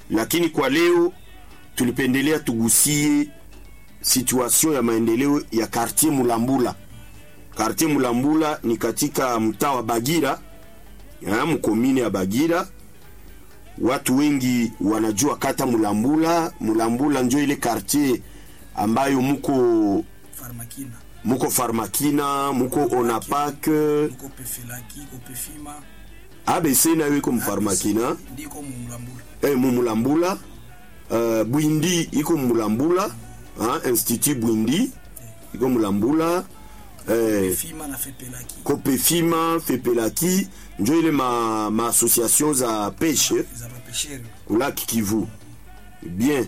lakini kwa leo tulipendelea tugusie situation ya maendeleo ya quartier Mulambula. Quartier Mulambula ni katika mtaa wa Bagira, ya, mkomine ya Bagira. Watu wengi wanajua kata Mulambula. Mulambula njo ile quartier ambayo muko Farmakina. muko Farmakina, muko Onapak, Niko Pefelaki, ko Pefima. ABC nayo iko mfarmakina Ndiko Mulambula. eh, mumulambula uh, bwindi iko mulambula ah, institut bwindi iko mulambula eh, Pefima na Fepelaki. kopefima fepelaki njo ile ma, ma association za peshe Za mapeshere. kulaki kivu bien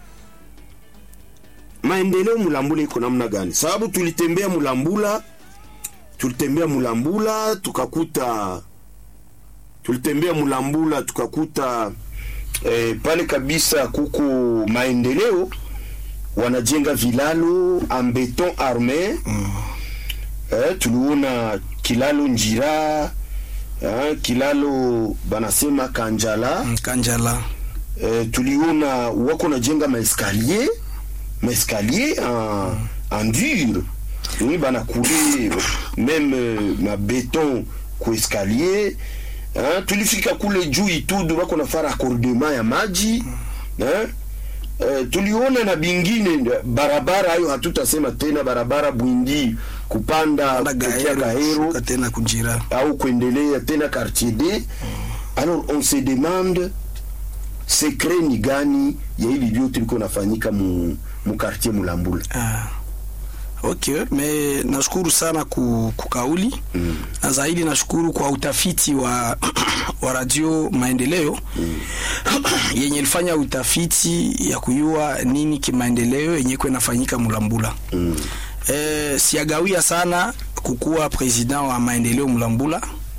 maendeleo mulambula iko namna gani sababu tulitembea mulambula tulitembea mulambula tukakuta tulitembea mulambula tukakuta eh, pale kabisa kuko maendeleo wanajenga vilalo en beton arme mm. eh, tuliona kilalo njira eh, kilalo banasema kanjala Kanjala. eh, tuliona wako najenga maeskalier maeskalier en, en dur oui banakule même euh, mabeton kueskalier hein, tulifika kule juu itudu wako nafaa raccordement ya maji hein, eh, tuliona na bingine barabara hayo hatutasema tena barabara bwindi kupanda Panda kutokea Gaero. Gaero Shuka tena kunjira. au kuendelea tena quartier D alors on se demande secret ni gani ya hivi vyote liko nafanyika mu, mu quartier Mulambula Ah. Okay, me nashukuru sana ku, kukauli mm. na zaidi nashukuru kwa utafiti wa, wa radio Maendeleo mm. yenye ilifanya utafiti ya kuyua nini kimaendeleo yenye kwa inafanyika Mulambula mm. E, siagawia sana kukuwa president wa Maendeleo Mulambula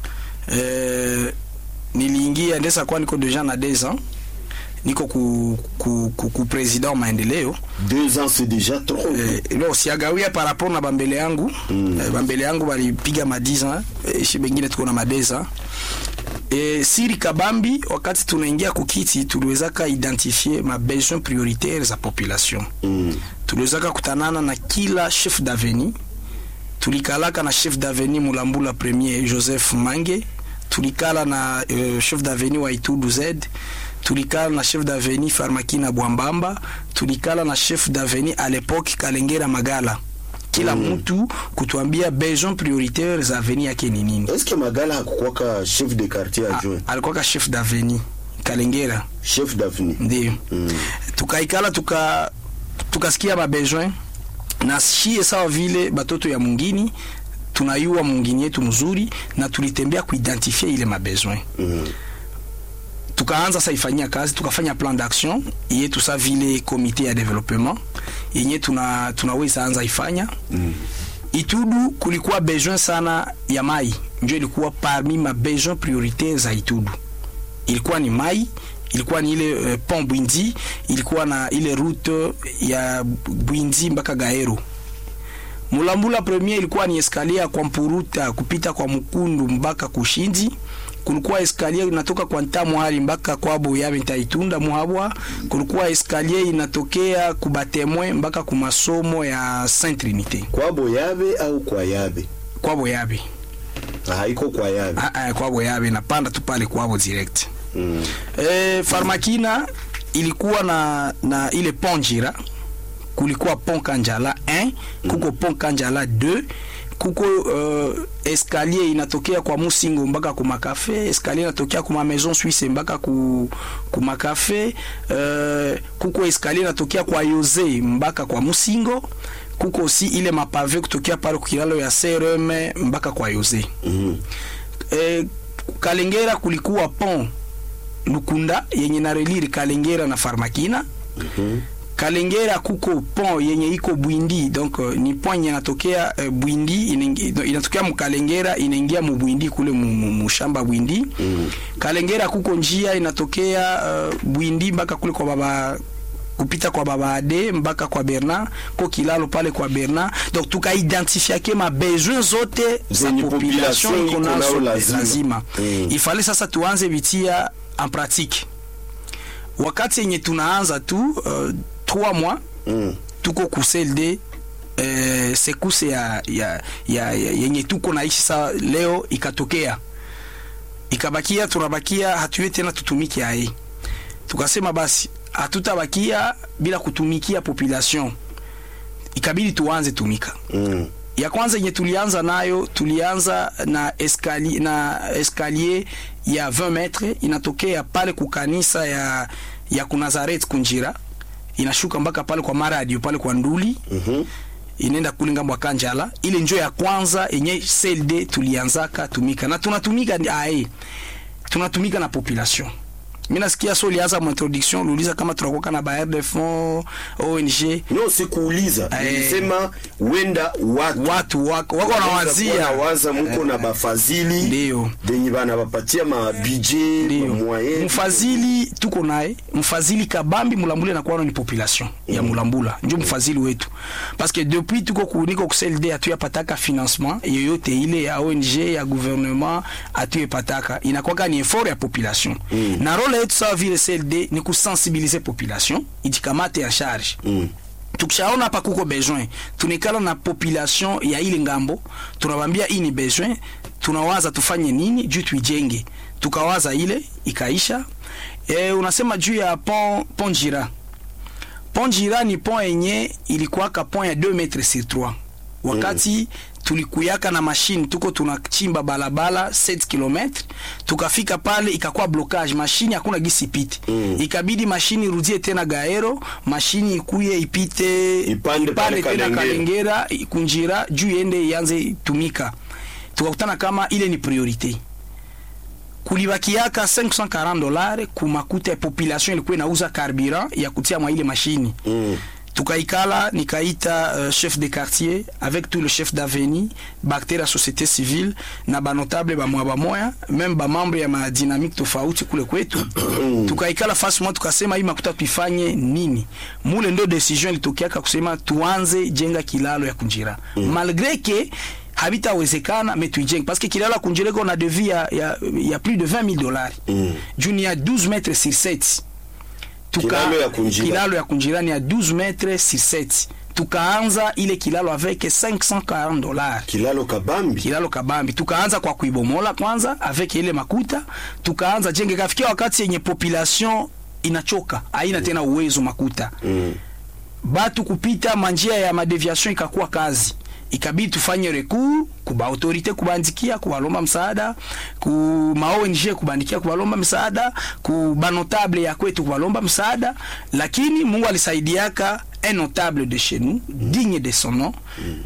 e, niliingia ndesa kwa niko deja na 2 ans niko ku, ku, ku, ku president wa Maendeleo deux ans c'est déjà trop Eh, no siagawia par rapport na bambele yangu mm. eh, bambele yangu balipiga madiza eh, shi bengine tuko na madeza e, siri kabambi wakati tunaingia kukiti tuliwezaka identifier ma besoin prioritaire za population mm. tuliwezaka kutanana na kila chef d'avenue tulikalaka na chef d'avenue mulambula premier joseph mange tulikala na uh, chef d'avenue wa itudu z tulikala na chef d'avenue farmakina bwambamba tulikala na chef d'avenue à l'époque kalengera magala kila Mm. mtu kutuambia besoin prioritaire za avenue yake ni nini est-ce que Magala hakukwaka chef de quartier adjoint alikuwaka chef d'avenue kalengera chef d'avenue ndio mm. tukaikala tuka tukasikia mabesoin na shie sawa vile batoto ya mungini tunayua mungini yetu mzuri na tulitembea kuidentifie ile mabesoin mm. tukaanza sa ifanyia kazi tukafanya plan d'action yetu sa vile komite ya developement yenye tuna tunaweza anza ifanya Mm. Itudu kulikuwa besoin sana ya mai, ndio ilikuwa parmi ma besoin prioritaire za Itudu. Ilikuwa ni mai, ilikuwa ni ile uh, pont Bwindi, ilikuwa na ile route ya Bwindi mpaka Gaero. Mulambula premier ilikuwa ni escalier kwa Mpuruta kupita kwa Mkundu mpaka Kushindi. Kulikuwa escalier inatoka kwa Ntamu hali mpaka kwa Boyabe Ntaitunda Muhabwa. Kulikuwa escalier inatokea kubatemwe mpaka kumasomo ya Saint Trinité kwa boyabe au kwa yabe kwa Boyabe. haiko kwa yabe Ah, ah, kwa Boyabe napanda tu pale kwabo direct. mm. E, Farmakina ilikuwa na, na ile pont Jira, kulikuwa pont Kanjala 1 kuko pont Kanjala 2 kuko uh, escalier inatokea kwa Musingo mpaka ku makafe, escalier inatokea kuma Maison Suisse mpaka ku, ku makafe uh, kuko escalier inatokea kwa Yose mpaka kwa Musingo kuko aussi ile mapave kutokea pale kukilalo ya CRM mpaka kwa Yose mm. eh, Kalengera kulikuwa pont Lukunda yenye na relire Kalengera na Farmakina. Mhm. Kalengera kuko pont yenye iko Bwindi donc uh, ni pont yenye inatokea uh, Bwindi inengi- no, inatokea mkalengera inaingia mu Bwindi kule mu, mu, mu shamba Bwindi. Mm. Kalengera kuko njia inatokea uh, Bwindi mpaka kule kwa baba kupita kwa baba Ade mpaka kwa Bernard ko kilalo pale kwa Bernard donc tukaidentifia ke ma besoin zote za Zenye population population iko iko nazo nayo lazima. lazima Mm. ifale sasa tuanze vitia en pratique wakati yenye tunaanza tu uh, 3 mois Mm. tuko ku CLD eh, sekuse ya, ya, ya, ya yenye tuko naishi saa leo ikatokea ikabakia tunabakia hatuwe tena tutumike aye tukasema basi hatutabakia bila kutumikia population ikabidi tuanze tumika Mm. ya kwanza yenye tulianza nayo tulianza na escalier, na escalier ya 20 metre inatokea pale kukanisa ya, ya kunazaret kunjira inashuka mpaka pale kwa maradio pale kwa nduli Mhm. inaenda kule ngambo ya Kanjala. Ile njo ya kwanza yenye CLD tulianzaka tumika na tunatumika ni- ae, tunatumika na population. Mimi nasikia so ulianza mu introduction uliuliza kama tunakuwa na baer de fonds ONG No, sikuuliza. Eh. Nilisema wenda watu watu wako wako wanawazia waza muko na bafadhili ndio benye bana bapatia ma budget ndio moyen mfadhili tuko naye mfadhili kabambi mulambula nakuwa ni population ya mulambula njo mfadhili wetu parce que depuis tuko kuniko ku CLD hatuyapataka financement yoyote ile ya ONG ya gouvernement hatuyapataka inakwaka ni effort ya population Mm. na role yetu sawa vile CLD ni kusensibiliser population ijikamate en charge Mm. tukishaona hapa kuko besoin tunikala na population ya ile ngambo tunawambia hii ni besoin tunawaza tufanye nini juu tuijenge tukawaza ile ikaisha e, unasema juu ya pont, pont jira pont jira ni pont yenye ilikuwaka pont ya 2 metre sur 3 wakati tulikuyaka na mashine tuko tunachimba balabala 7 km tukafika pale ikakuwa blocage mashine hakuna gisi ipite Mm. ikabidi mashini irudie tena gaero mashini ikuye ipite Ipande pale tena Kalengera. kalengera kunjira juu iende ianze tumika tukakutana kama ile ni priorite kulibakiaka 540 dollars kumakuta ya population ilikuwa inauza carburant ya kutia mwa ile mashini Mm. tukaikala nikaita uh, chef de quartier avec tout le chef d'avenue bakter ya société civile na banotable bamwa bamoya meme bamambre ya madynamique tofauti kule kwetu tukaikala fasi moja tukasema hii makuta tuifanye nini mule ndo decision ilitokeaka kusema tuanze jenga kilalo ya kunjira malgré que habitawezekana me tuijenge parce que kilalo ya kunjira iko na devis ya, ya, ya plus de 20 000 dollars Mm. juu ni ya 12 mètres sur 7 Tuka- Kilalo ya Kunjira. kilalo ya kunjira ni ya 12 mètres sur 7 tukaanza ile kilalo avec 540 dollars kilalo kabambi kilalo kabambi tukaanza kwa kuibomola kwanza avec ile makuta tukaanza jenge kafikia wakati yenye population inachoka haina tena uwezo makuta Mm. batu kupita manjia ya madeviation ikakuwa kazi ikabidi tufanye recours kuba autorite kubandikia kubalomba msaada ku ma ONG kubandikia kubalomba msaada ku banotable ya kwetu kubalomba msaada lakini Mungu alisaidiaka un notable de chez nous digne de son nom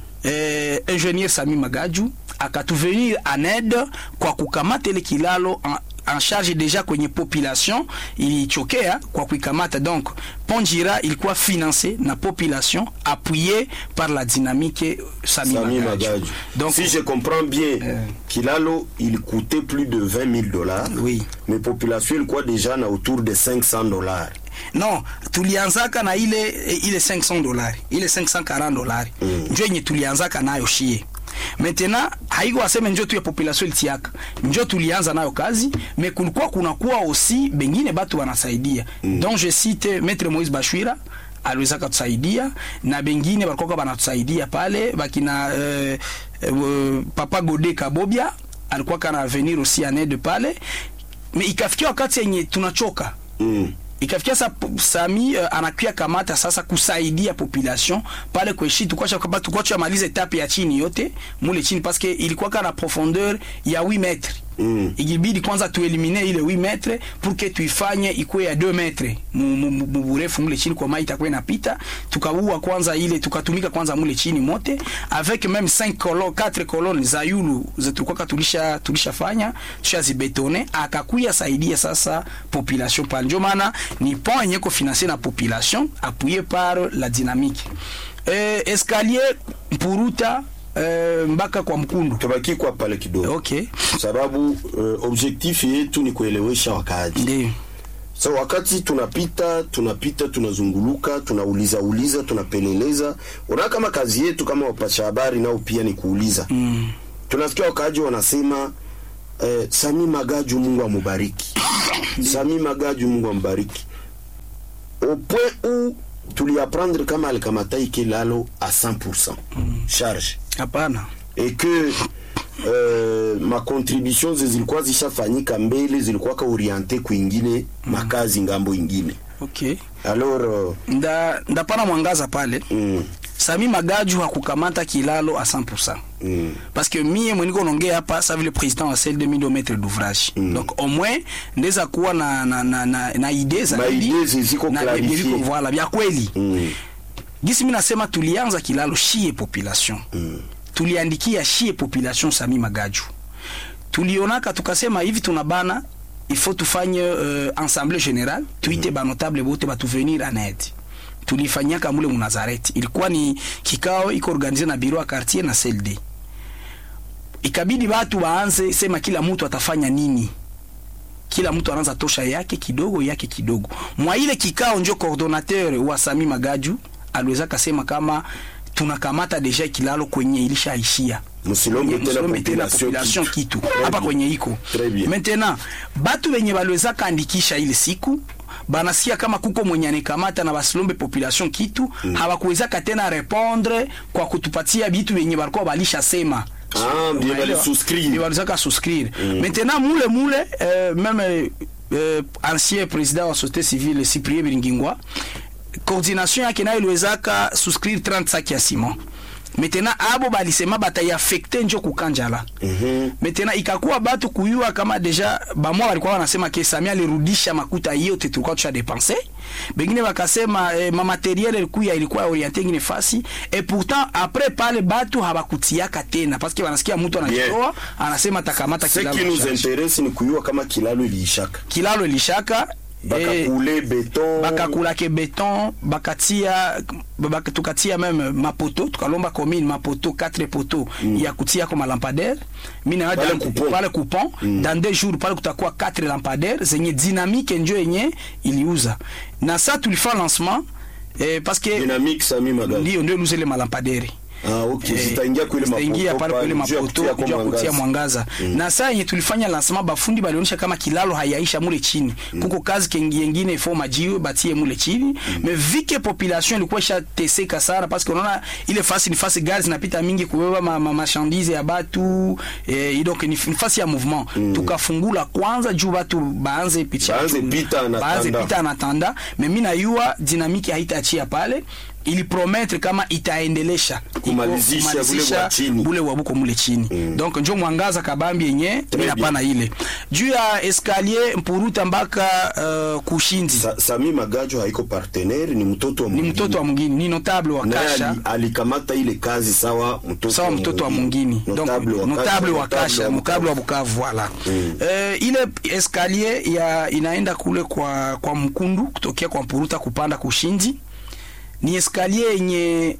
eh, ingénieur Sami Magaju akatuvenir en aide kwa kukamata ile kilalo en, en charge deja kwenye population ilichokea kwa kuikamata donc Ponjira ilikuwa financé na population appuyé par la dynamique Sami, Sami Magaju. Magaju. donc si je comprends bien kilalo il coûtait plus de 20 000 dollars Oui. mais population ilikuwa déjà na autour de 500 dollars non tulianzaka na ile ile 500 dolari ile 540 dolari Mm. njo yenye tulianzaka nayo shie maintenant haiko aseme njo tu ya population ilitiaka njo tulianza nayo kazi me kulikuwa kunakuwa aussi bengine batu wanasaidia mm. donc je cite maître Moïse Bashwira aliweza katusaidia na bengine balikuwa banatusaidia pale bakina euh, euh, papa Gode Kabobia alikuwa kana venir aussi en aide pale me ikafikia wakati yenye tunachoka mm. ikafikia sa Sami uh, anakuya kamata sasa kusaidia population pale kweshi tukwacha kama tukwacha maliza etape ya chini yote mule chini parce que ilikuwa kana profondeur ya 8 metres Mm. ikibidi kwanza tuelimine ile 8 metre pour que tuifanye ikuwe ya 2 metre mu- mu- mu- mu burefu mule chini kwa mai itakuwa inapita tukaua kwanza ile tukatumika kwanza mule chini mote avec même 5 colonnes 4 colonnes za yulu zetukwaka tulisha tulishafanya tushazibetone akakuya saidia sasa population pale ndio maana ni pont yenye ko financer na population appuyé par la dynamique eh, escalier mpuruta eh, mpaka kwa mkundu tubaki kwa pale kidogo okay sababu uh, objectif yetu ni kuelewesha wakaaji ndio so wakati tunapita tunapita tunazunguluka tunauliza uliza tunapeleleza unaona kama kazi yetu kama wapasha habari nao pia ni kuuliza mm. tunasikia wakaaji wanasema eh, Sami Magaju Mungu amubariki Sami Magaju Mungu ambariki au point où tuliapprendre kama alikamata ikilalo à 100% charge hapana et que uh, makontribution zilikuwa zishafanyika mbele zilikuwa ka oriente kwingine makazi ngambo ingine okay alors uh, nda ndapana mwangaza pale mm, sami magaju hakukamata kilalo a 100% mm, parce que mie mweniko nongea hapa sa vile président wa celle de mindo maître d'ouvrage Mm. donc au moins ndeza kuwa na na na na, na idée za Ma idée ziziko na clarifié. viko voilà vya kweli mm, gisi mimi nasema tulianza kilalo shie population mm. tuliandikia shie population sami magaju tulionaka tukasema hivi tunabana il faut tufanye euh, assemblée générale tuite mm. banotable bote batuvenir en aide tulifanyaka mule munazareti ilikuwa ni kikao iko organize na biro ya quartier na CLD ikabidi watu waanze sema kila mtu atafanya nini kila mtu anaanza tosha yake kidogo yake kidogo mwa ile kikao njo coordonnateur wa Sami Magaju aliweza kasema kama tunakamata deja kilalo kwenye ilishaishia Msilombe tena Msilombe tena population population kitu. kitu Très hapa bien. kwenye iko Très bien. maintenant batu wenye baliweza kaandikisha ile siku banasikia kama kuko mwenye anikamata na basilombe population kitu mm. hawakuwezaka tena répondre kwa kutupatia bitu wenye balikuwa balishasema Ah, bien Unaelewa? balisouscrire. Ndio balizaka souscrire maintenant mule mule euh, même euh, ancien président wa société civile Cyprien Biringingwa coordination yake nayo iliwezaka souscrire 30 sacs ya ciment maintenant abo balisema bataiafekte njo kukanjala Mhm. maintenant ikakuwa batu kuyua kama deja bamwa walikuwa wanasema ke Samia alirudisha makuta yote tulikuwa tusha depense bengine wakasema eh, ma materiel ilikuwa ilikuwa orienté ngine fasi et pourtant après pale batu habakutiaka tena parce que wanasikia mtu anajitoa anasema takamata ce kilalo qui nous charge. intéresse ni kuyua kama kilalo iliishaka kilalo ilishaka eh, bakakule beton bakakulake beton bakatia baka, tukatia meme mapoto tukalomba commune mapoto 4 poto mm. ya kutia kwa malampadaire mina Pale dan- coupon. pale coupon mm. dans deux jours pale kutakuwa 4 lampadaire zenye dynamique njo yenye iliuza na sa tulifa lancement eh, parce que dynamique sami magari ndio ndio iluzele malampadaire ah okay Eh, zitaingia kule zitaingia pale kule juu ya mapoto kutia kwa juu ya kutia mwangaza. mwangaza na saa yenye tulifanya lancement bafundi balionyesha kama kilalo hayaisha mule chini kuko kazi kengi yengine ifo majiwe batie mule chini mais vike population ilikuwa ishateseka sana parce que unaona ile fasi ni fasi gari zinapita mingi kubeba ma, ma, marchandise ya batu eh, donc ni ni fasi ya mouvement tukafungula kwanza juu batu baanze picha Baanze pita en baanze attendant. pita en attendant mais mimi najua dynamique haitaachia pale ili promettre kama itaendelesha Iko- Kumalizisha bule wa chini. bule wa buko mule chini mm. donc njo mwangaza kabambi yenye bien. napana ile juu ya escalier mpuruta mpaka uh, kushindi Sa, sami magajo haiko partenaire ni mtoto wa ni mwingine. mtoto wa mwingini ni notable wa Naye kasha ali- alikamata ile kazi sawa mtoto sawa mtoto wa mwingini donc Notable wa notable wa Kasha, kasha mukable wa bukavu voilà Mm. eh, ile escalier ya inaenda kule kwa kwa mkundu kutokea kwa mpuruta kupanda kushindi ni escalier yenye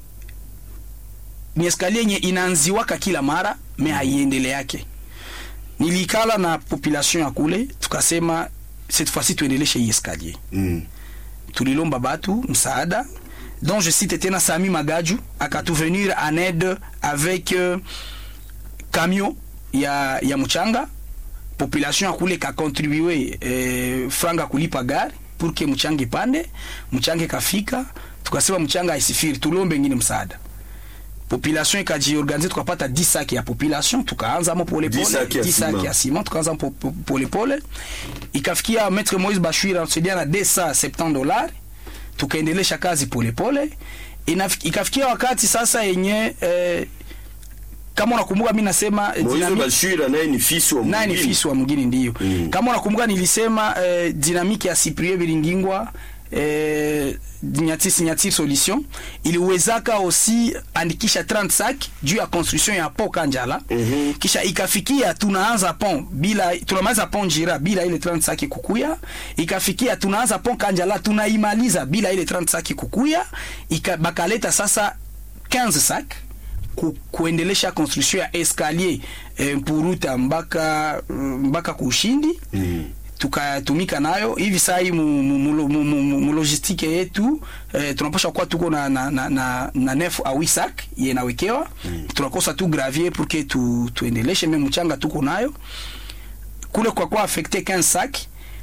ni escalier yenye inaanziwaka kila mara me haiendele yake nilikala na population ya kule tukasema cette fois-ci tuendeleshe hii escalier Mm. tulilomba batu msaada donc je cite tena Sami Magaju akatuvenir en aide avec euh, camion ya, ya mchanga population ya kule kakontribue eh, franga kulipa gari pour que mchanga ipande mchanga ikafika tukasema mchanga haisifiri tulombe ngine msaada population ikajiorganize tukapata 10 saki ya population tukaanza mo pole 10 pole saki ya 10 saki ciment. ya ciment tukaanza po- po- pole pole ikafikia maître Moise Bashir anasaidia na 270 dollars tukaendelesha kazi pole pole Inaf- ikafikia wakati sasa yenye eh, kama unakumbuka mimi nasema eh, Moise dynamique- Bashir naye ni fisi wa naye ni mwingine. fisi wa mwingine ndio Mm. kama unakumbuka nilisema eh, dynamique ya Cyprien Biringingwa eh, nyatisi nyatisi solution iliwezaka aussi andikisha 30 sac juu ya construction ya pont Kanjala Mhm. kisha ikafikia tunaanza pont bila tunamaliza pont Jira bila ile 30 sac kukuya ikafikia tunaanza pont Kanjala tunaimaliza bila ile 30 sac kukuya ika, bakaleta sasa 15 sac ku, kuendelesha construction ya escalier eh, mpuruta mpaka mpaka kushindi Mm. tukatumika nayo hivi saa hii mu, mu, mu, mu, mu, mu, mu logistique yetu eh, tunapasha kuwa tuko na na na, na, na nef a wisak yenawekewa mm. tunakosa tu gravier pour que tu tuendeleshe meme mchanga tuko nayo kule kwa kwa affecté 15 sac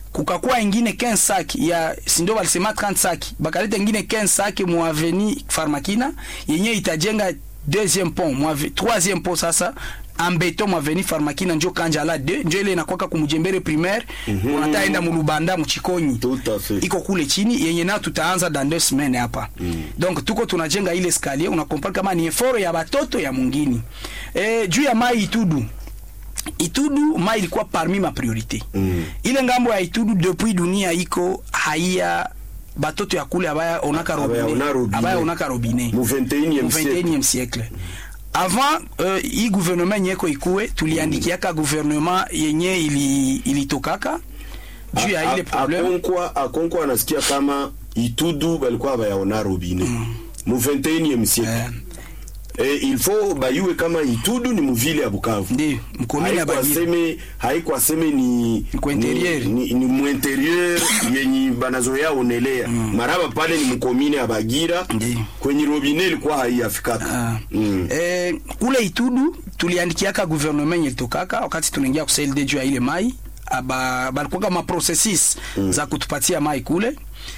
kukakuwa ingine 15 sac ya sindo walisema 30 sac bakaleta ingine 15 sac mu aveni Farmakina yenye itajenga deuxième pont mu ave- troisième pont sasa en béton mu aveni Farmakina njo kanja la 2 njo ile inakwaka kumujembere primaire mm unataenda mu Lubanda mu Chikonyi Tout à fait. iko kule chini yenye nayo tutaanza dans deux semaines hapa mm. donc tuko tunajenga ile escalier unakompare kama ni effort ya batoto ya mungini e, juu ya mai itudu itudu mai ilikuwa parmi ma priorité Mm. ile ngambo ya itudu depuis dunia iko haiya batoto ya kule abaya onaka Abaya robine ona robinet. abaya onaka robinet Mu 21e mu siècle. 21e siècle avant uh, hii gouvernement yenye iko ikuwe tuliandikiaka gouvernement yenye ili ilitokaka juu ya ile A- problème akonkwa akonkwa anasikia kama itudu balikuwa bayaona robine mu 21e siècle eh, eh, il faut bayue kama itudu ni muvile ya Bukavu ndio mkomini ya haiko Bagira aseme haiko aseme ni Ku interieur. ni, ni, ni mu interieur yenye banazoea onelea maraba pale ni mkomine ya Bagira Ndiyo. kwenye robine ilikuwa haiafikaka Ah. mm. Eh, kule Itudu tuliandikiaka gouvernement yenye ilitokaka wakati tunaingia ku CLD juu ya ile mai aba balikuwa kama processes za kutupatia mai kule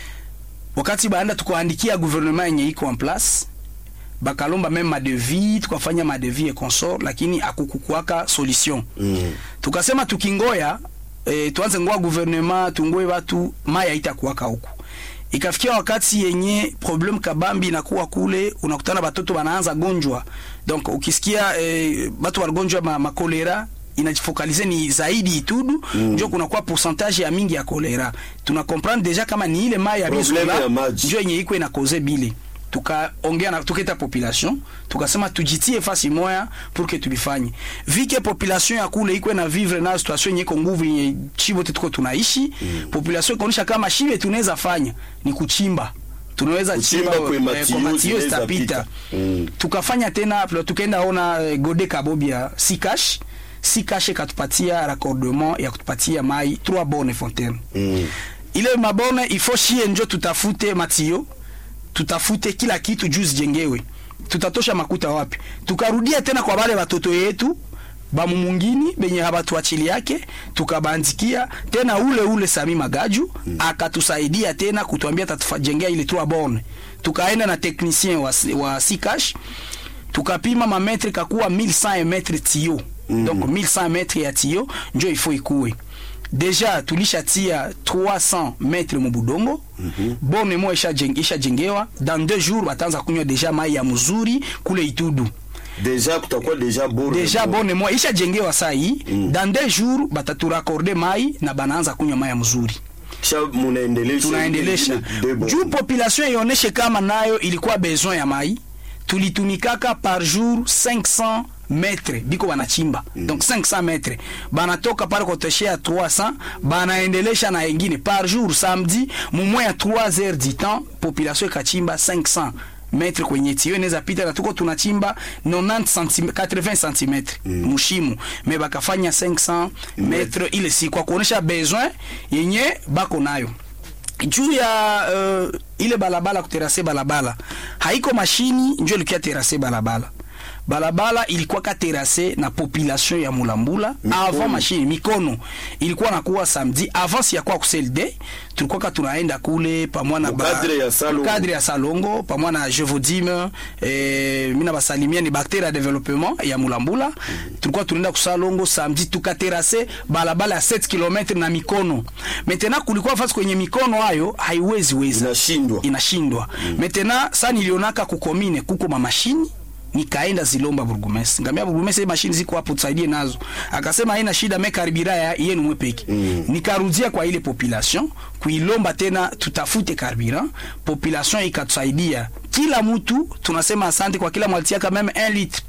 wakati baanda tukaandikia gouvernement yenye iko en place bakalomba meme madevis tukafanya madevis et consort lakini akukukuaka solution Mm. tukasema tukingoya e, tuanze ngoa gouvernement tungoe watu mai haitakuwaka huku ikafikia wakati yenye problem kabambi inakuwa kule unakutana batoto banaanza gonjwa donc ukisikia e, batu wanagonjwa ma, makolera inajifokalize ni zaidi itudu mm. njo kunakuwa pourcentage ya mingi ya kolera tuna comprendre deja kama ni ile mai ya Probleme bisola ya maji. njo yenye iko inakoze bile tukaongea na tuketa population tukasema tujitie fasi moya pour que tulifanye vike population ya kule iko na vivre na situation yenye iko nguvu yenye chibo tuko tunaishi mm. population ikaonyesha kama shibe tunaweza fanya ni kuchimba tunaweza Kuchimba chimba kwe eh, matio kwa matio zinaweza zitapita pita. Mm. tukafanya tena pla- tukaenda ona eh, gode kabobia sikash sikash ikatupatia raccordement ya kutupatia mai trois bonnes fontaines Mm. ile mabone ifo shie njo tutafute matio tutafute kila kitu juu zijengewe tutatosha makuta wapi tukarudia tena kwa wale watoto yetu bamumungini benye habatuachili yake tukabandikia tena ule ule Sami Magaju mm. akatusaidia tena kutuambia tatujengea ile trois borne tukaenda na technicien wa, wa Sikash tukapima mametre kakuwa 1100 metre tio mm. donc 1100 metre ya tio njo ifo ikuwe deja tulishatia 300 metre mu budongo mm -hmm. bone mo ishajengewa dans deux jours batanza kunywa deja mai ya mzuri kule Itudu deja kutakuwa deja bore deja bone mo ishajengewa saa hii mm. dans deux jours bataturakorde mai na banaanza kunywa mai ya mzuri kisha munaendelesha tunaendelesha ile debo. juu population ioneshe kama nayo ilikuwa besoin ya mai tulitumikaka par jour 500 metre biko banachimba mm. donc 500 metre banatoka pale koteshea 300 banaendelesha na engine par jour samedi mumwe ya 3 heures du temps population ikachimba 500 metre kwenye tio inaweza pita na tuko tunachimba 90 cm 80 cm mm. mushimu me bakafanya 500 metre ile si kwa kuonesha besoin yenye bako nayo juu ya uh, ile balabala kuterase balabala haiko mashini njo ilikuwa terase balabala balabala ilikuwa ka terase na population ya mulambula Mikono. avant mashini mikono ilikuwa nakuwa samedi avant si yakuwa kuselde tulikuwa ka tunaenda kule pamoja na ba- Mukadre ya Salongo. mukadre ya salongo pamoja na jevodime eh, mina basalimia ni bakteria ya developement ya mulambula mm. tulikuwa tunaenda kusalongo samedi tukaterase balabala ya 7 km na mikono maintenant kulikuwa fasi kwenye mikono hayo haiwezi weza inashindwa inashindwa mm. maintenant sa nilionaka kukomine kuko mamashini nikaenda zilomba burgumesi ngamia burgumesi mashini ziko hapo tusaidie nazo akasema haina shida me karibira ya yenu mwepeki mm. nikarudia kwa ile population kuilomba tena tutafute karibira population ikatusaidia kila mtu tunasema asante kwa kila mwalitiaka meme 1 litre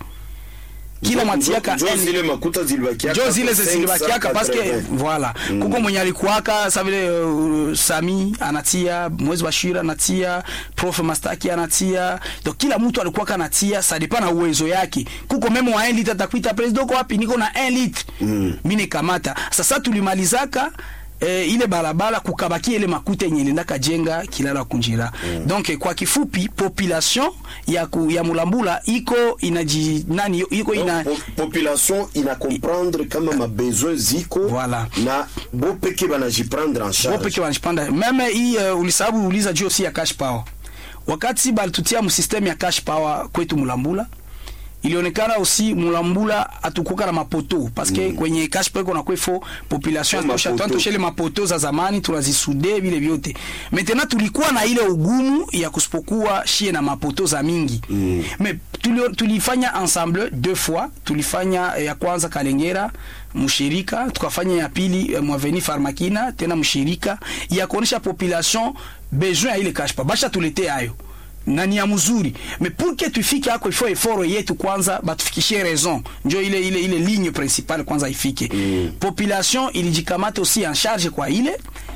kila mwatiaka Njo- njo zile makuta zilibakiaka jo zile kwa zilibakiaka 580. paske voilà kuko mwenye alikuwaka sa vile uh, Sami anatia mwezi wa shira anatia prof Mastaki anatia donc kila mtu alikuwaka anatia ça dépend na uwezo yake kuko meme wa 1 litre atakuita president uko wapi niko na 1 litre mm. mimi nikamata sasa tulimalizaka e, ile barabara kukabaki ile makuta yenye ilienda kajenga kilala kunjira mm. donc eh, kwa kifupi population ya, ku, ya mulambula iko inaji nani iko ina Po- population ina comprendre kama mabesoin ziko Voilà. na bo peke banajiprendre en charge wopeke wanajipanda meme hii uh, ulisababu uliza juu si ya cash power wakati balitutia msysteme ya cash power kwetu mulambula ilionekana aussi mulambula atukuka na mapoto paske mm. kwenye cash power kuna kwefo population Kwa atosha mapoto. tuantosha ile mapoto za zamani tunazisude vile vyote maintenant tulikuwa na ile ugumu ya kusipokuwa shie na mapoto za mingi mm. mais tulio, tulifanya ensemble deux fois tulifanya eh, ya kwanza Kalengera mshirika tukafanya ya pili eh, Mwaveni Farmakina tena mshirika ya kuonesha population besoin ya ile cash power basha tulete hayo na ni ya mzuri mais pour que tufike hako il faut effort yetu kwanza batufikishie raison njo ile ile ile ligne principale kwanza ifike mm. population ilijikamata aussi en charge kwa ile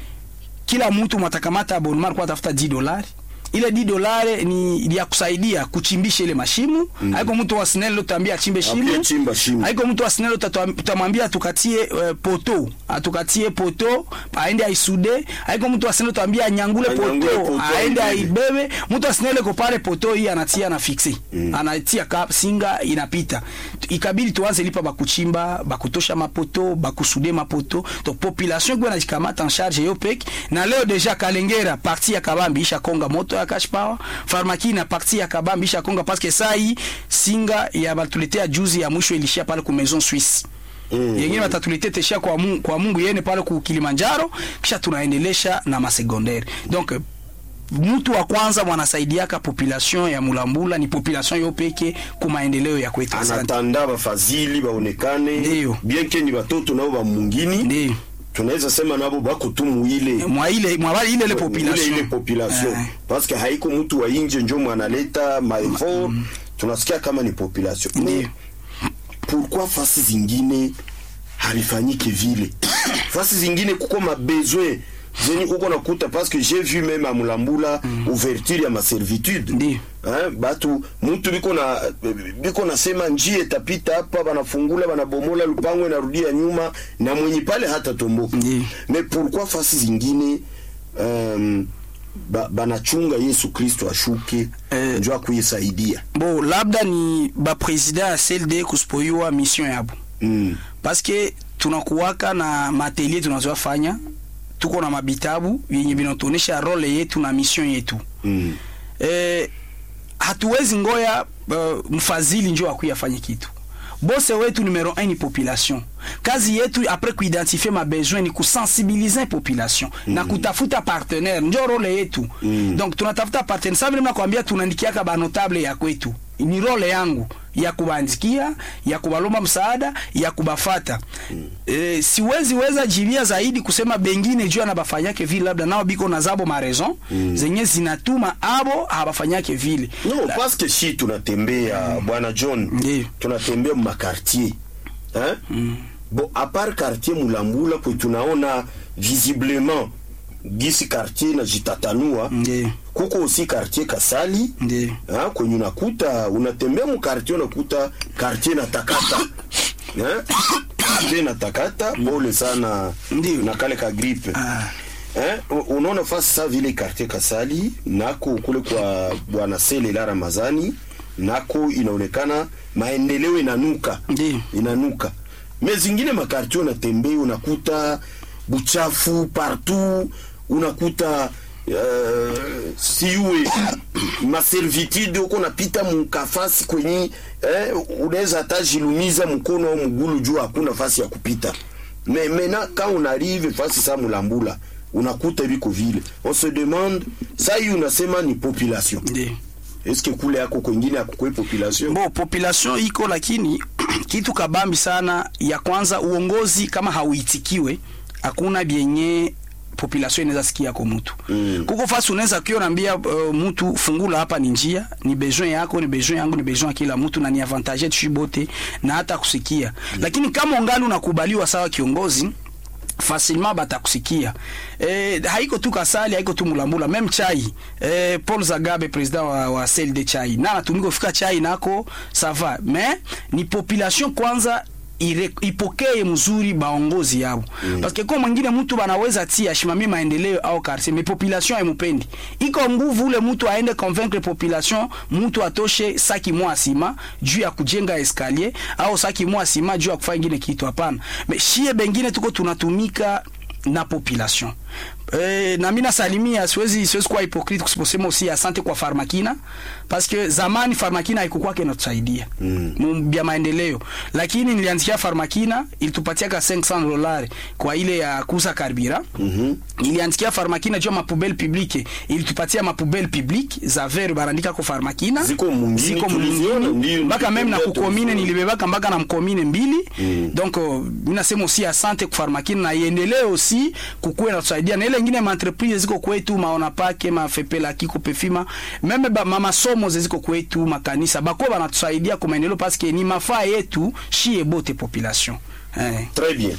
kila mtu mwatakamata abonnement alikuwa atafuta 10 dolari ile 10 dolari ni ni ya kusaidia kuchimbisha ile mashimu mm. haiko mtu wa SNEL utambia achimbe Apia shimo chimba shimo. haiko mtu wa SNEL utatwa- utamwambia atukatie uh, poto atukatie poto aende aisude haiko mtu wa SNEL utamwambia anyangule Anyangule poto poto, aende aibebe. aibebe mtu wa SNEL ko pale poto hii anatia na fixe mm. anatia ka singa inapita ikabidi tuanze lipa bakuchimba bakutosha mapoto bakusude mapoto to population kwa najikamata en charge yo peke na leo deja Kalengera parti ya Kabambi isha konga moto ya cash power Farmakina parti ya Kabambi isha konga parce que saa hii singa ya batuletea juzi ya mwisho ilishia pale ku Maison Suisse Mm. yengine watatuletea teshia kwa Mungu, kwa Mungu yene pale ku Kilimanjaro kisha tunaendelesha na masecondaire donc mtu wa kwanza mwanasaidiaka population ya Mulambula ni population yo peke ku maendeleo ya kwetu. Asante. anatanda bafadhili baonekane Ndiyo. bien ke ni batoto nabo ba mungini Ndiyo. tunaweza sema nabo bako tu muile mwa ile mwa wale ile ile population ile, ile population Eh. parce que haiko mtu wa inje njo mwanaleta maeffort tunasikia kama ni population Ndiyo. Mais pourquoi fasi zingine harifanyike vile fasi zingine kuko mabesoin zenye uko nakuta parce que j'ai vu même à Mulambula ouverture ya maservitude Ndiyo. hein, batu mtu biko na biko nasema njia itapita hapa banafungula banabomola lupango inarudia nyuma na mwenye pale hata tomboka Ndiyo. mais pourquoi fasi zingine um, ba, banachunga Yesu Kristo ashuke Eh. njo akuyesaidia bo labda ni ba president ya CLD kusipoiwa mission yabo mm. parce que tunakuwaka na matelier tunazofanya tuko na mabitabu yenye vinatuonesha role yetu na mission yetu Mm. eh, hatuwezi ngoya uh, mfadhili njo akuya afanye kitu bose wetu numero 1 ni population kazi yetu apres kuidentifie mabesoin ni kusensibilize population mm. na kutafuta partenaire njo role yetu mm. donc tunatafuta partenaire sa vile nakwambia tunaandikiaka banotable ya kwetu ni role yangu ya kubandikia ya kubalomba msaada ya kubafata mm. e, siwezi weza jibia zaidi kusema bengine juu anabafanyake vile labda nao biko na zabo mareson mm. zenye zinatuma abo habafanyake vile no parce que si tunatembea bwana John Ndiyo. tunatembea mu makartier hein bon à part quartier Mulambula kwe tunaona visiblement gisi quartier na jitatanua Ndiyo. kuko aussi quartier Kasali Ndiyo. hein kwenye unakuta unatembea mu quartier unakuta quartier na takata hein quartier na takata pole sana Ndiyo. na kale ka gripe Ah. Eh, u- unaona fasi sa vile quartier Kasali nako kule kwa bwana Selela Ramazani nako inaonekana maendeleo inanuka Ndiyo. inanuka me zingine makartier unatembea unakuta buchafu partout unakuta uh, siwe maservitude uko napita mukafasi kwenye eh, unaweza hata jilumiza mkono au mgulu juu hakuna fasi ya kupita me mena ka unarive fasi sa mulambula unakuta biko vile on se demande sa hii unasema ni population Ndiyo. eske kule yako kwengine akukwe population Bo population iko lakini kitu kabambi sana ya kwanza uongozi kama hauitikiwe hakuna byenye population inaweza sikia kwa mtu Mm. kuko fasi unaweza kio naambia uh, mtu fungula hapa ni njia ni besoin yako ni besoin yangu ni besoin ya kila mtu na ni avantage yetu bote na hata kusikia lakini kama ungali unakubaliwa sawa kiongozi facilement batakusikia eh, haiko tu kasali haiko tu mulambula meme chai eh, paul zagabe president wa, wa cld chai na natumika kufika chai nako sava mais ni population kwanza ire- ipokee mzuri baongozi yabo mm. parce que kwa mwingine mtu banaweza tia ashimamie maendeleo au quartier mais population haimupendi iko nguvu ule mtu aende convaincre population mtu atoshe saki mwa sima juu ya kujenga escalier au saki mwa sima juu ya kufanya ingine kitu hapana mais shie bengine tuko tunatumika na population Eh, na mimi nasalimia, siwezi siwezi kuwa hypocrite kusiposema aussi asante kwa Farmakina parce que zamani Farmakina haikuwa inatusaidia mm. bya maendeleo, lakini nilianzikia Farmakina ilitupatia ka 500 dollars kwa ile ya kuuza karbira mm -hmm. Ilianzikia Farmakina juu ya mapubele publique ilitupatia mapubele publique za verre barandika kwa Farmakina Ziko mungini, ziko tuliziona, mungini ndio, mpaka meme na ndio, kukomine tuliziona. nilibebaka mpaka na mkomine mbili mm. donc uh, mimi nasema aussi asante kwa Farmakina na iendelee aussi kukuwe na tusaidia na ile ingine ma entreprise ziko kwetu maona pake mafepela kiko pefima meme ba, ma masomo ziko kwetu makanisa bako banatusaidia kwa maendeleo parce que ni mafaa yetu shie bote population eh. Très bien.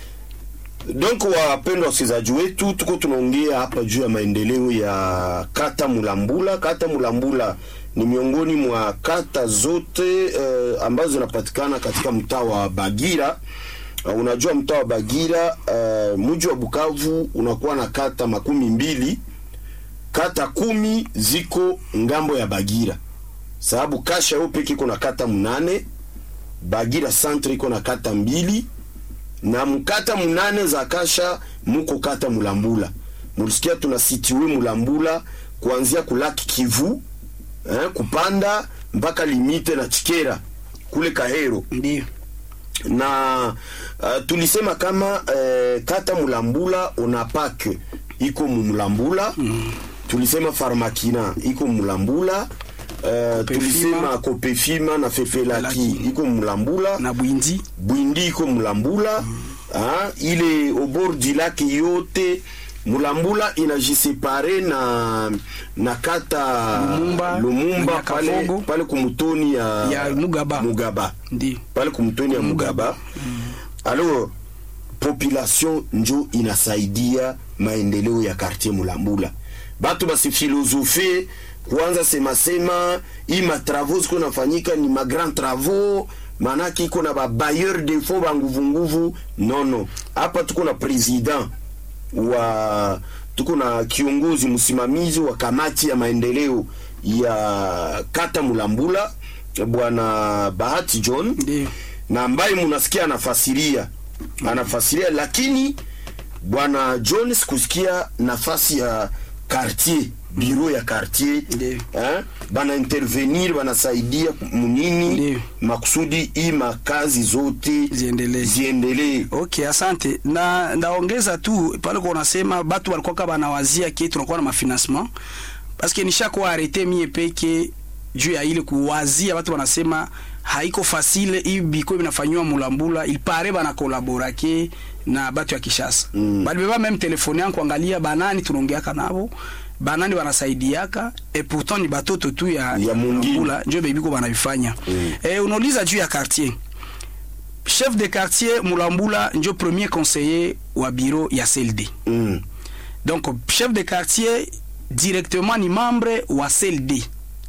Donc wapendwa wasikilizaji wetu, tuko tunaongea hapa juu ya maendeleo ya kata Mulambula. Kata Mulambula ni miongoni mwa kata zote eh, ambazo zinapatikana katika mtaa wa Bagira. Uh, unajua mtaa wa Bagira uh, mji wa Bukavu unakuwa na kata makumi mbili, kata kumi ziko ngambo ya Bagira, sababu kasha yo peke iko na kata mnane Bagira centre iko na kata mbili na mkata munane za kasha muko kata Mulambula. Mulisikia tuna situe Mulambula kuanzia kulaki Kivu eh, kupanda mpaka limite na Chikera kule Kahero ndio na uh, tulisema kama uh, kata Mulambula unapak iko Mulambula mm. tulisema Farmakina iko Mulambula uh, tulisema Kopefima na Fefelaki Felaki. iko Mulambula na bwindi Bwindi iko Mulambula ah, ile obordi lake yote Mulambula inajisepare na na kata Lumumba, Lumumba na pale, Nyakafogo. pale kumutoni ya, Ya Mugaba. Mugaba ndio pale kumtoni ya Mugaba. Alors population njo inasaidia maendeleo ya quartier Mulambula. Batu basi filosofie kuanza sema sema hii ma travaux ziko nafanyika ni ma grand travaux manake iko na ba bailleur de fonds ba nguvu nguvu. Non non, hapa tuko na president wa tuko na kiongozi msimamizi wa kamati ya maendeleo ya kata Mulambula bwana Bahati John ndio na ambaye munasikia anafasiria anafasiria, lakini bwana John sikusikia nafasi ya quartier biro ya quartier Ndiyo. eh, bana intervenir banasaidia munini Ndiyo. makusudi hii makazi zote Ziendelee. ziendelee. Okay, asante. Na ndaongeza tu pale kwa unasema batu walikuwa kama banawazia ke tunakuwa na mafinancement parce que nishakuwa arete mie peke juu ya ile kuwazia watu wanasema haiko fasile hii biko binafanywa mulambula il pare bana kolabora ke na batu ya Kishasa mm. bali beba meme telefone yangu kuangalia banani tunaongeaka nabo banani banasaidiaka et pourtant ni batoto tu ya, Ya mungini. Mulambula, njo bebiko banavifanya mm. eh, unauliza juu ya quartier chef de quartier Mulambula njo premier conseiller wa bureau ya CLD. Mm. Donc chef de quartier directement ni membre wa CLD.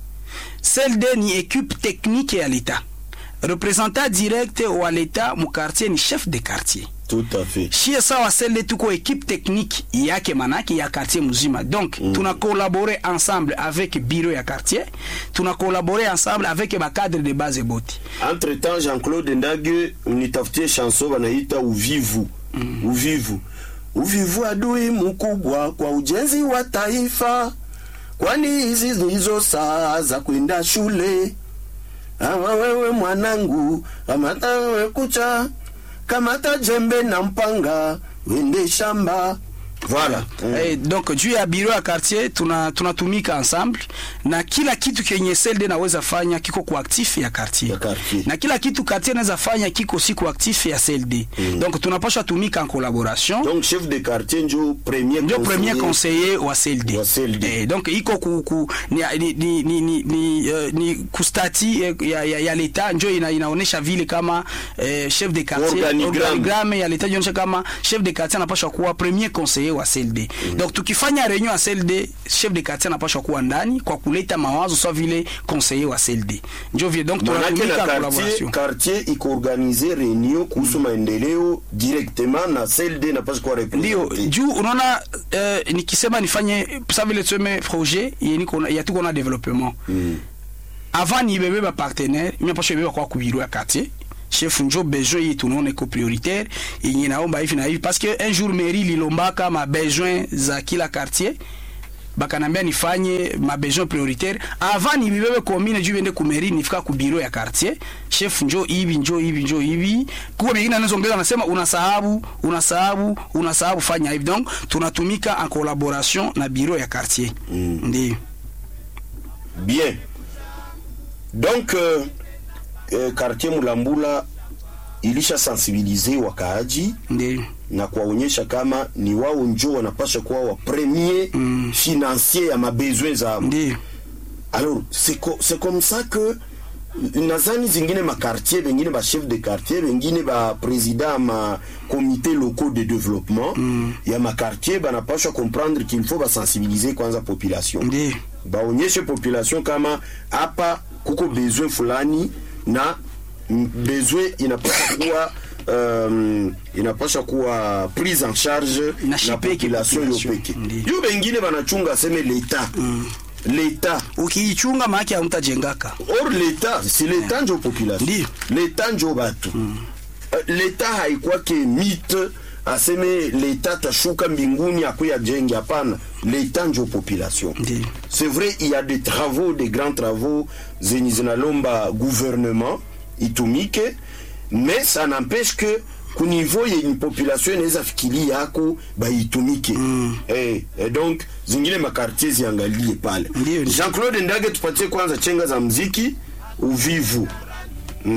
CLD ni équipe technique ya l'État. Représentant direct wa l'État mu quartier ni chef de quartier. Tout à fait. Shie sawa CLD tuko équipe technique yake manake ya quartier mzima. Donc mm. tuna collaborer ensemble avec bureau ya quartier, tuna collaborer ensemble avec ba cadre de base boti. Entre temps Jean-Claude Ndage unitafutie chanson wanaita uvivu mm. uvivu uvivu adui mkubwa kwa ujenzi wa taifa, kwani hizi ndizo saa za kwenda shule. Ama wewe mwanangu, kamata wewe kucha, kamata jembe na mpanga, wende shamba. Voilà. Mm. Eh, donc juu ya biro ya quartier tuna tunatumika ensemble na kila kitu kenye CLD naweza fanya kiko kwa actif ya quartier. Ya quartier. na kila kitu quartier naweza fanya kiko si kwa actif ya CLD donc tunapaswa tumika en collaboration Donc chef de quartier njo premier ndio conseiller. premier conseiller wa CLD. Wa CLD. Eh, donc iko ku, ku ni ni ni ni, ni, ni, uh, ni kustati eh, ya, ya, ya leta njo ina, inaonesha vile kama eh, chef de quartier Organigramme. organigramme ya leta inaonesha kama chef de quartier anapaswa kuwa premier conseiller wa wa CLD donc tukifanya reunion ya CLD chef de quartier anapaswa kuwa ndani kwa kuleta mawazo sawa vile conseiller wa CLD ndio vile donc manake tunatumika na quartier, collaboration quartier iko organize reunion kuhusu maendeleo directement na CLD napaswa kuwa ndio represente juu unaona eh, nikisema nifanye sa vile tuseme projet yenye kona- ya tuko na development avant nibebe ba partenaire mimi pasha ibeba kwa kubiro ya quartier chef njo besoin yetu tunaona iko prioritaire yenye naomba hivi na hivi parce que un jour mairie lilombaka ma besoin za kila quartier bakanambia nifanye ma besoin prioritaire avant nibibebe commune juu bende ku mairie nifika ku bureau ya quartier chef njo hivi njo hivi njo hivi kuko bingine anazoongeza anasema unasahabu unasahabu unasahabu fanya hivi donc tunatumika en collaboration na bureau ya quartier Mm. ndio bien donc euh, euh, quartier mulambula ilisha sensibilize wakaaji ndio na kuwaonyesha kama ni wao njo wanapasha kuwa wa premier Mm. financier ya mabesoin zao ndio alors c'est co c'est comme ça que nazani zingine makartier bengine bachef de quartier bengine baprésident ma comité locaux de développement mm. ya makartier banapashwa comprendre qu'il faut basensibiliser kwanza population ndio baonyeshe population kama hapa kuko besoin fulani na mm, besoin inapasha kuwa um, inapasha kuwa prise en charge Na na shipeke population yo population. peke Ndiyo. yo bengine banachunga aseme leta leta ukiichunga maake hamtajengaka or leta si leta njo population Ndiyo. leta njo batu Eh, leta haikwake mite aseme leta tashuka mbinguni akuya jenge hapana leta njo population ndio c'est vrai il y a des travaux des grands travaux zenye zinalomba gouvernement itumike mais ça n'empêche que ku niveau yenye population inaweza fikiri yako baitumike mm. eh, eh, donc zingine makartier ziangalie pale Ndiyo, ndiyo. Jean-Claude Ndage tupatie kwanza chenga za mziki uvivu